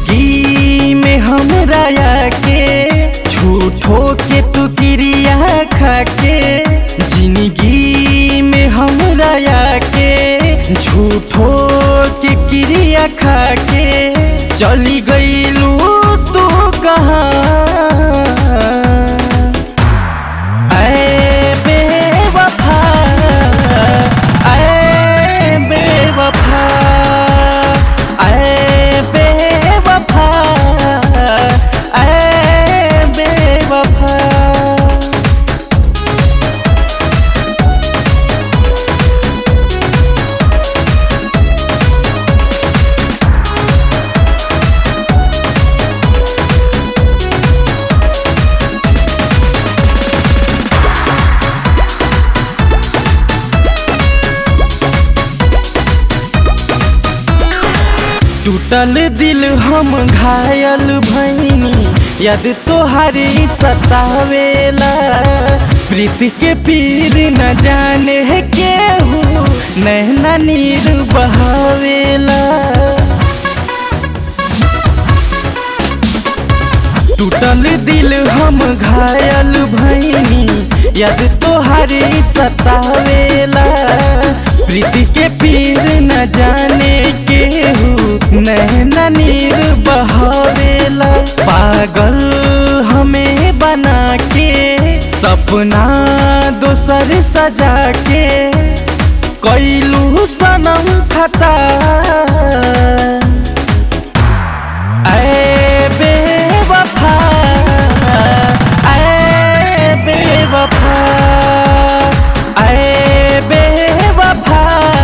जिंदगी में हमरा के झूठो के तू क्रिया खाके जिंदगी में हमरा के झूठो के क्रिया खाके चली गईलू तू कहाँ ऐ बेवफा ऐ बेवफा ऐ बेवफा ऐ बेवफा टूटल दिल हम घायल भैनी याद तोहारी सतावेला प्रीति के पीर न जाने केहू नैना नीर बहावेला टूटल दिल हम घायल भैनी याद तोहारी सतावेला प्रीति के पीर न जाने केहू नैना नीर बहावेला पागल हमें बना के सपना दोसर सजा के कैलू सनम खता ऐ बेवफा ऐ बेवफा ऐ बेवफा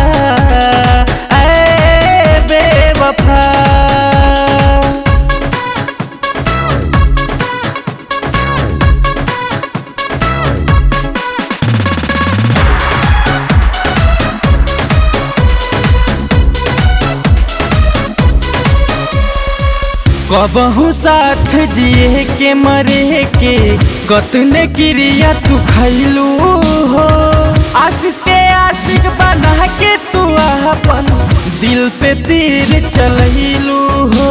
ऐ बेवफा कबहू साथ जिए के मरे के कतने क्रिया तू खैलू हो आशीष के आशिक बना के तू अपन दिल पे तीर चलैलू हो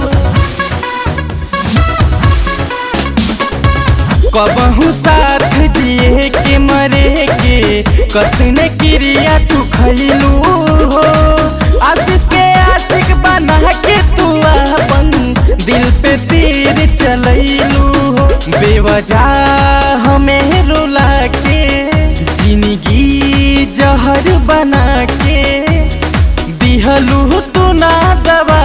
कबहू साथ जिए के मरे के कतने क्रिया तू खैलू हो आशीष के आशिक बना के तू अपन दिल पे तीर चलैलू हो बेवजह हमें रुला के जिंदगी जहर बना के दिहलू तू ना दवा